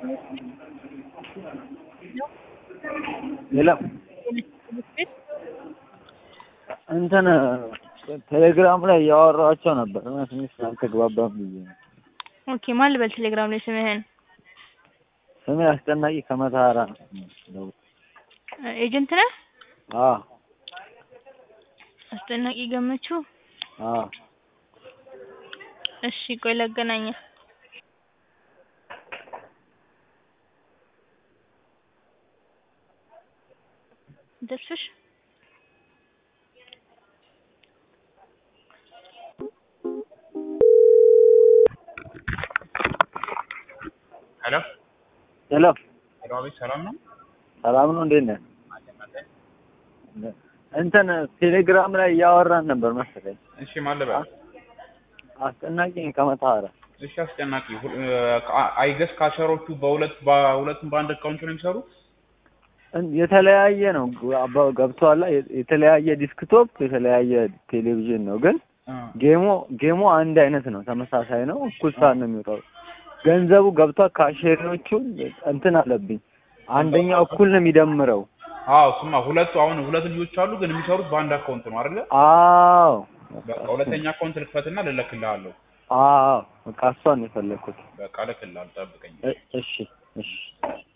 ሌላ እንትን ቴሌግራም ላይ እያወራኋቸው ነበር እና ትንሽ አልተግባባም ብዬ ነው። ኦኬ ማን ልበል ቴሌግራም ላይ ስምህን? ስሜ አስጨናቂ ከመተሃራ ነው። ኤጀንት ነህ? አዎ አስጨናቂ ገመቹ። አዎ እሺ ቆይ ላገናኘህ። ተስፍሽ ሄሎ ሄሎ ሄሎ፣ አቤት ሰላም ነው? ሰላም ነው፣ እንዴት ነህ? እንትን ቴሌግራም ላይ እያወራን ነበር መሰለኝ። እሺ ማን ልበል? አስጨናቂ ከመተሃራ እሺ አስጨናቂ አይገስ ካሸሮቹ በሁለት በሁለቱም በአንድ አካውንት ነው የሚሰሩት? እን- የተለያየ ነው አባ- ገብቶሃል? የተለያየ ዲስክቶፕ የተለያየ ቴሌቪዥን ነው፣ ግን አ፣ ጌሙ ጌሙ አንድ አይነት ነው፣ ተመሳሳይ ነው። እኩል ሰዓት ነው የሚወጣው። ገንዘቡ ገብቷል። ካሼሪዎቹ እንትን አለብኝ። አንደኛው እኩል ነው የሚደምረው። አዎ ስማ፣ ሁለቱ አሁን ሁለት ልጆች አሉ፣ ግን የሚሰሩት በአንድ አካውንት ነው አይደለ? አዎ በቃ ሁለተኛ አካውንት ልክፈትና ልልክልሃለሁ። አዎ፣ በቃ እሷን ነው የፈለግኩት። በቃ ልክልሃለሁ፣ ጠብቀኝ። እ- እሺ እሺ